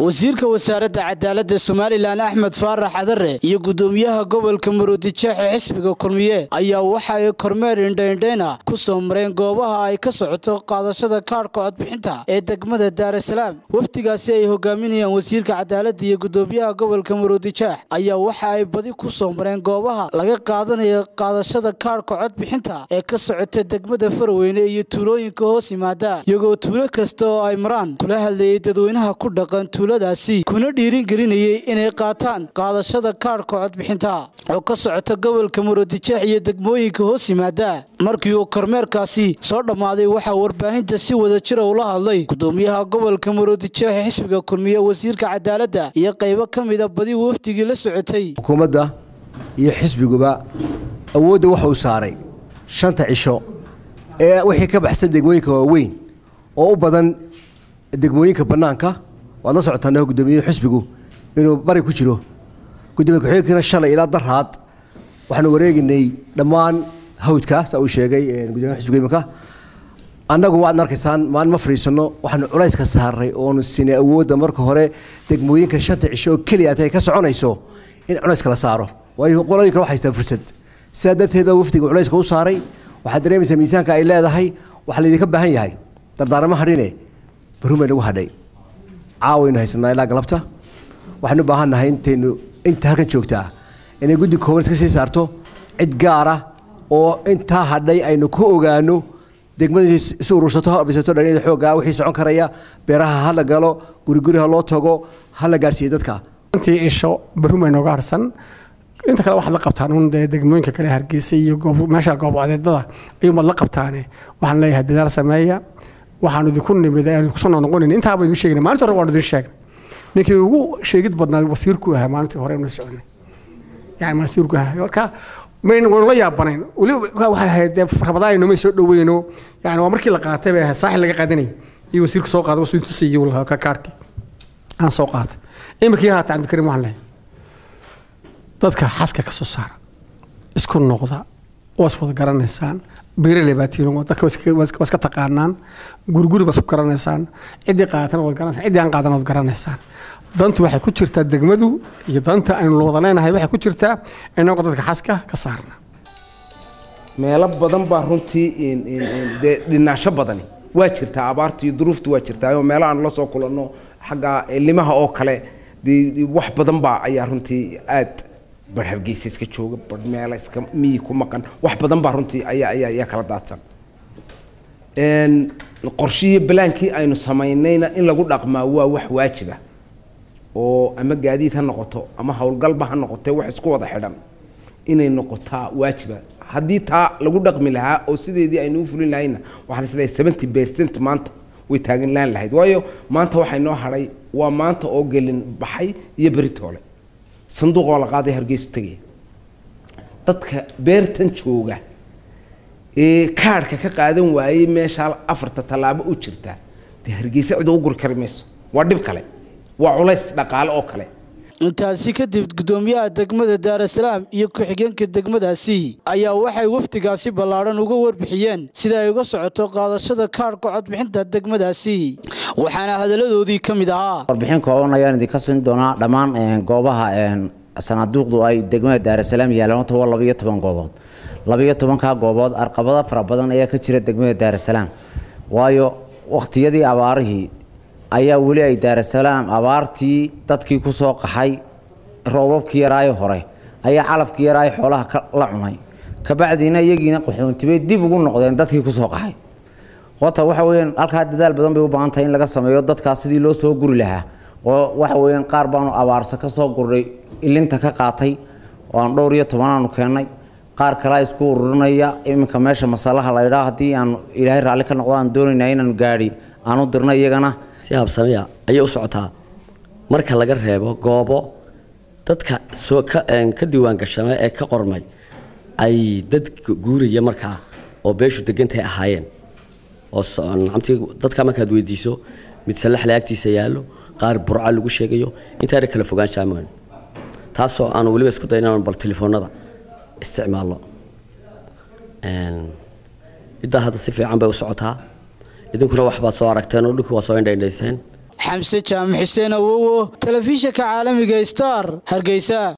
wasiirka wasaaradda cadaaladda somalilan axmed faarax cadare iyo gudoomiyaha gobolka maroodijeexe xisbiga kulmiye ayaa waxa ay kormeer indhaindhayna ku soo mareen goobaha ay ka socoto qaadashada kaadhka codbixinta ee degmada daarasalaam wafdigaasi ay hogaaminayaan wasiirka cadaaladda iyo gudoomiyaha gobolka maroodijeex ayaa waxa ay badi ku soo mareen goobaha laga qaadanayo qaadashada kaadhka codbixinta ee ka socota degmada faraweyne iyo tuulooyinka hoos yimaada iyagoo tuulo kasta oo ay maraan kula hadlayay dadweynaha ku dhaqan tuuladaasi kuna dhiiringelinayay inay qaataan qaadashada kaadhka codbixinta oo ka socota gobolka maroodijeex iyo degmooyinka hoos yimaada markii uu kormeerkaasi soo dhammaaday waxaa warbaahinta si wada jira ula hadlay gudoomiyaha gobolka maroodijeex xisbiga kulmiye wasiirka cadaaladda iyo qaybo ka mida badi wafdigii la socotay xukuumadda iyo xisbiguba awoodda waxa uu saaray shanta cisho ee wixii ka baxsan degmooyinka waaweyn oo u badan degmooyinka bannaanka waad la socotaan gudoomiye xisbigu inuu bari ku jiro gudoomiye ku-xigeenkana shalay ilaa daraad waxaanu wareeginay dhammaan hawdka saa uu sheegay gudoomiyaha xisbiga iminka annagu waad arkaysaan maalin ma fadhiisano waxaanu culayska saaray oonu sinay awoodda marka hore degmooyinka shanta cisho oo keliya ay ka soconayso in culayska la saaro waayo qolooyinka wax haystaa fursad sidaa darteed baa wafdiga culayska u saaray waxaad dareemaysaa miisaanka ay leedahay waxaa laydinka baahan yahay dardaaramo hadhine barun bay nagu hadhay caawaynu haysanaa ilaa galabta waxaanu u baahan nahay intaynu inta halkan joogtaa inay guddi kooban iska sii saarto cid gaara oo intaa hadhay aynu ku ogaano degmada isu urursato ha bisato dhalinyada xooggaa wixii socon karaya beeraha ha la galo guriguri ha loo tago ha la gaarsiiyo dadka intii isho barun bay nooga harsan inta kale waxaad la qabtaan un dee degmooyinka kale hargeysa iyo meesha goobadeedada ayuunbaad la qabtaane waxaan leeyahay dadaal sameeya waxaanu idinku nimid aanu kusoo noqonayn intaaba idin sheegna maalinta hore waanu idin sheegnay ninkii ugu sheegid badnaa wasiirku ahaa maalintii hore inu soconay yani wasiirku ahaa marka maynu la yaabanayn weliba waxay ahayd dee rabadaan may soo dhaweyno yani waa markii la qaatay bay ahayd saaxil laga qaadanayay iyo wasiirku soo qaaday wasiirku tusayay lahaa ka kaarkii aan soo qaatay iminkii haata cabdikarim waxaan leeyahay dadka xaska ka soo saara isku noqda waas wada garanaysaan beeraley baa tiino dadka waa iska taqaanaan guriguri baa isku garanaysaan ciddii qaatan waad garanaysaan ciddii aan qaadan waad garanaysaan dantu waxay ku jirtaa degmadu iyo danta aynu wada leenahay waxay ku jirtaa inagoo dadka xaska ka saarna meelo badan baa runtii dee dhinaasho badani waa jirtaa abaarta iyo duruuftu waa jirtaa oo meelo aan la soo kulanno xagga limaha oo kale dee wax badan baa ayaa runtii aad bar hargeysa iska jooga bar meela iska miyi ku maqan wax badan baa runtii ayaa ayaa ayaa kala daadsan qorshihii balaankii aynu samaynayna in lagu dhaqmaa waa wax waajiba oo ama gaadiid ha noqoto ama howlgalba ha noqotee wax isku wada xidhan inay noqotaa waajiba haddii taa lagu dhaqmi lahaa oo sideedii aynu u fulin lahayna waxaan isleeyahay seventy percent maanta way taagan laan lahayd waayo maanta waxay noo hadhay waa maanta oo gelin baxay iyo beritoole sanduuqoo la qaaday hargeysu tegaya dadka beertan jooga ee kaadhka ka qaadan waayey meeshaa afarta tallaabo u jirta dee hargeysa cid u guri kari mayso waa dhib kale waa culays dhaqaale oo kale intaasi kadib gudoomiyaha degmada daarasalaam iyo ku-xigeenka degmadaasi ayaa waxay wafdigaasi ballaadhan uga warbixiyeen sida ay uga socoto qaadashada kaadhka codbixinta degmadaasi waxaana hadalladoodii ka mid ahaa warbixin kooban ayaan idinka siin doonaa dhammaan goobaha sanaaduuqdu ay degmada daarasalaam yaalaan horta waa labiyo toban goobood labiyo tobankaa goobood arqabada fara badan ayaa ka jira degmada daarasalaam waayo wakhtiyadii abaarihii ayaa weli ay daarasalaam abaartii dadkii ku soo qaxay roobabkii yaraayo hore ayaa calafkii yaraayo xoolaha la cunay kabacdiina iyagiina qaxoontibay dib ugu noqdeen dadkii kusoo qaxay horta waxa weyaan halkaa dadaal badan bay u baahan tahay in laga sameeyo dadkaas sidii loo soo guri lahaa oo waxa weyaan qaar baanu abaarsa ka soo gurnay ilinta ka qaatay oo aan dhowr iyo tobanaanu keennay qaar kalea isku ururinaya iminka meesha masalaha laydhaa haddii aan ilaahay raalli ka noqdo aan doonaynaa inaanu gaadhi aan u dirna iyagana si habsamaya ayay u socotaa marka laga reebo goobo dadka soo ka ka diiwaan gashamay ee ka qormay ay dad guuraya markaa oo beeshu degantahay ahaayeen oo nacamtii dadka markaad weydiiso mid sallaxle agtiisa yaallo qaar burca lagu sheegayo intaana kala fogaan jaamaan taasoo aanu weliba isku dayn inaan bal telefoonada isticmaalno ciddaa hadda si fiican bay u socotaa idinkuna waxbaad soo aragteen oo dhulkii waa soo indhaindhayseen xamse jaamac xuseen awowo telefishinka caalamiga star hargeysa